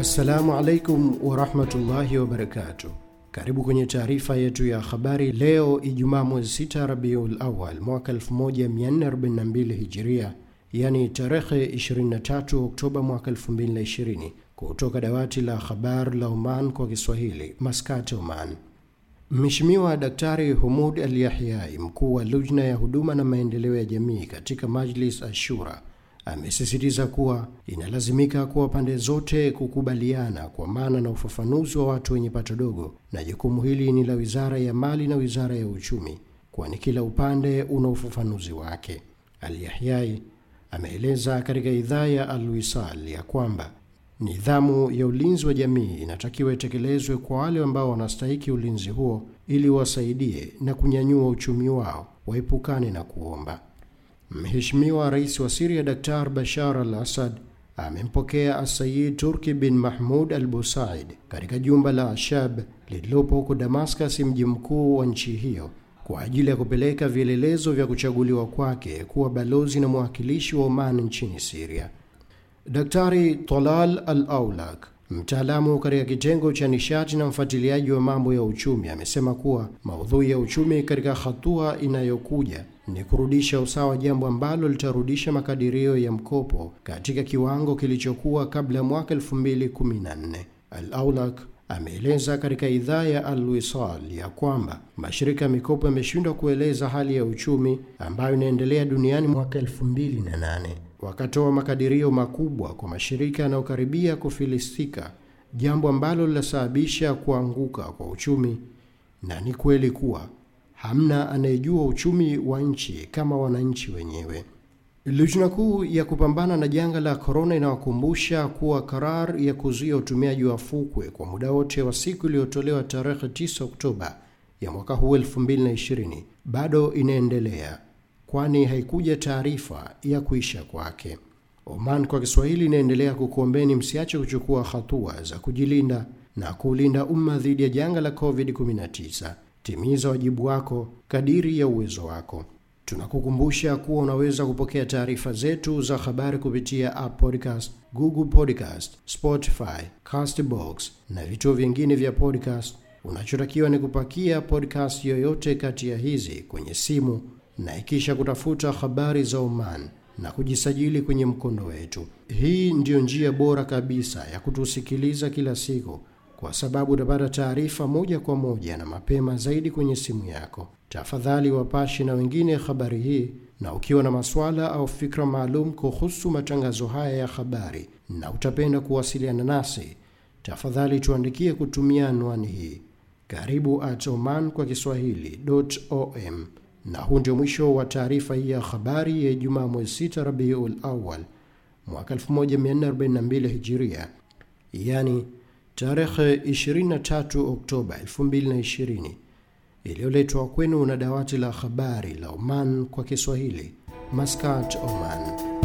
Assalamu alaikum warahmatullahi wabarakatuh. Karibu kwenye taarifa yetu ya habari leo Ijumaa mwezi 6 Rabiul Awal mwaka 1442 Hijiria, yani tarehe 23 Oktoba mwaka 2020, kutoka dawati la habari la Oman kwa Kiswahili, Maskat, Oman. Mheshimiwa Daktari Humud Al Yahyai, mkuu wa lujna ya huduma na maendeleo ya jamii katika Majlis Ashura, amesisitiza kuwa inalazimika kuwa pande zote kukubaliana kwa maana na ufafanuzi wa watu wenye pato dogo, na jukumu hili ni la Wizara ya Mali na Wizara ya Uchumi, kwani kila upande una ufafanuzi wake. Al Yahyai ameeleza katika idhaa ya Al Wisal ya kwamba nidhamu ya ulinzi wa jamii inatakiwa itekelezwe kwa wale ambao wanastahiki ulinzi huo ili wasaidie na kunyanyua uchumi wao, waepukane na kuomba. Mheshimiwa Rais wa Siria Dr. Bashar al-Assad amempokea Asayid Turki bin Mahmud al-Busaid katika jumba la Ashab lililopo huko Damascus, mji mkuu wa nchi hiyo, kwa ajili ya kupeleka vielelezo vya kuchaguliwa kwake kuwa balozi na mwakilishi wa Oman nchini Siria. Daktari Talal Al-Aulak, mtaalamu katika kitengo cha nishati na mfuatiliaji wa mambo ya uchumi, amesema kuwa maudhui ya uchumi katika hatua inayokuja ni kurudisha usawa, jambo ambalo litarudisha makadirio ya mkopo katika kiwango kilichokuwa kabla ya mwaka 2014. Al-Aulak ameeleza katika idhaa ya Al-Wisal ya kwamba mashirika ya mikopo yameshindwa kueleza hali ya uchumi ambayo inaendelea duniani mwaka 2008 wakatoa makadirio makubwa kwa mashirika yanayokaribia kufilisika, jambo ambalo linasababisha kuanguka kwa uchumi. Na ni kweli kuwa hamna anayejua uchumi wa nchi kama wananchi wenyewe. Lujna kuu ya kupambana na janga la korona inawakumbusha kuwa karar ya kuzuia utumiaji wa fukwe kwa muda wote wa siku iliyotolewa tarehe 9 Oktoba ya mwaka huu 2020 bado inaendelea kwani haikuja taarifa ya kuisha kwake. Oman kwa Kiswahili inaendelea kukuombeni msiache kuchukua hatua za kujilinda na kuulinda umma dhidi ya janga la COVID-19. Timiza wajibu wako kadiri ya uwezo wako. Tunakukumbusha kuwa unaweza kupokea taarifa zetu za habari kupitia App Podcast, Google Podcast, Spotify, Castbox na vituo vingine vya podcast. Unachotakiwa ni kupakia podcast yoyote kati ya hizi kwenye simu na ikisha kutafuta habari za Oman na kujisajili kwenye mkondo wetu. Hii ndiyo njia bora kabisa ya kutusikiliza kila siku, kwa sababu utapata taarifa moja kwa moja na mapema zaidi kwenye simu yako. Tafadhali wapashi na wengine habari hii, na ukiwa na maswala au fikra maalum kuhusu matangazo haya ya habari na utapenda kuwasiliana nasi, tafadhali tuandikie kutumia anwani hii karibu at oman kwa kiswahili.om na huu ndio mwisho wa taarifa hii ya habari ya Ijumaa mwezi 6 Rabiul Awal mwaka 1442 Hijiria, yani tarehe 23 Oktoba 2020, iliyoletwa kwenu na dawati la habari la Oman kwa Kiswahili, Maskat, Oman.